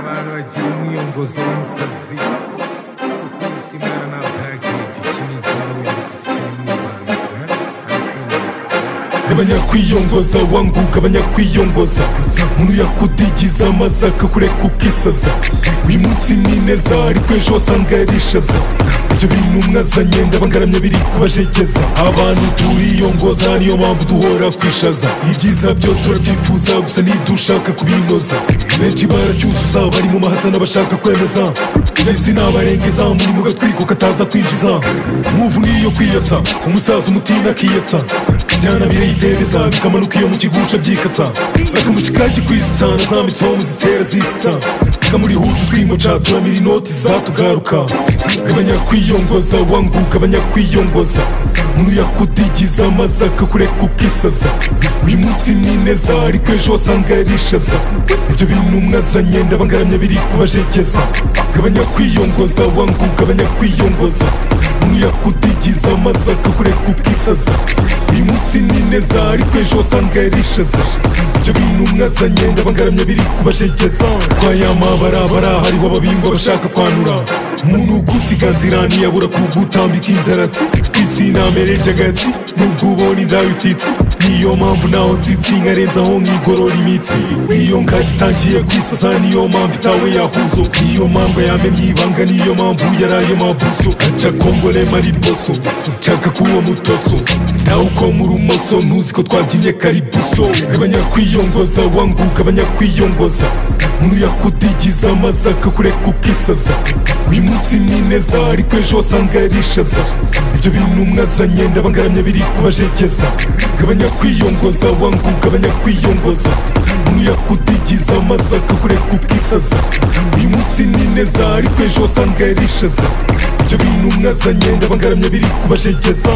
mwana wagira umwiyongozo w'insazi kuko isi mwana nta bagage ukina izawe ariko usikira umwibanga abanyakwiyongoza wanguga abanyakwiyongoza umuntu yakudigiza amaze akakureka ukisaza uyu munsi ni neza ariko ejo wasanga yarishaza ibyo bintu mwazanye ndabangaramya biri kubajegeza abantu turiyongoza niyo mpamvu duhora kwishaza ibyiza byose turabyifuza gusa ntidushaka kubinoza benshi baracyuzuza bari mu mahatana bashaka kwemeza mwese nabarengeza muri mu gatwiko kataza kwinjiza muvu niyo kwiyatsa umusaza umutima akiyatsa byanabire yidebeza bikamanuka iyo mu kigusha byikatsa akamushikaki kwisitsana zambitseho muzitera zisitsa zika muri hudu twimoca turamira inoti zatugaruka abanyakwiyongoza wanguka abanyakwiyongoza umuntu yakudigiza amaze akakureka ukisaza uyu munsi ni neza ariko ejo wasanga yarishaza ibyo bintu mwazanye ndabangaramya biri kubajegeza gabanya kwiyongoza wangu gabanya kwiyongoza umuntu yakudigiza amaze akakureka ukisaza uyu munsi ni neza ariko ejo wasanga yarishaza ibyo bintu mwazanye ndabangaramya biri kubajegeza kwa ya mabarabara hariho ababingwa bashaka kwanura umuntu gusiganzira ntiyabura kugutambika inzaratsi kwisinamere ry'agatsi nubwo ubona indayo utitse niyo mpamvu naho nzitsi nkarenzaho nkigorora imitsi iyo ngagi itangiye kwisasa niyo mpamvu itawe yahuzo niyo mpamvu yamenye ibanga niyo mpamvu yaraye mabuzo aca kongole mariboso nshaka kuwo mutoso nawe uko murumoso ntuzi ko twabyinnye karibuso abanyakwiyongoza wanguka abanyakwiyongoza umuntu yakudigiza amaze akakureka ukisaza uyu munsi ni neza ariko ejo wasanga yarishaza ibyo bintu mwazanye ndabangaramya biri kubajegeza gabanya kwiyongoza wangu gabanya kwiyongoza umuntu yakudigiza amaze akakureka ukisaza uyu munsi ni neza ariko ejo wasanga yarishaza ibyo bintu mwazanye ndabangaramya biri kubajegeza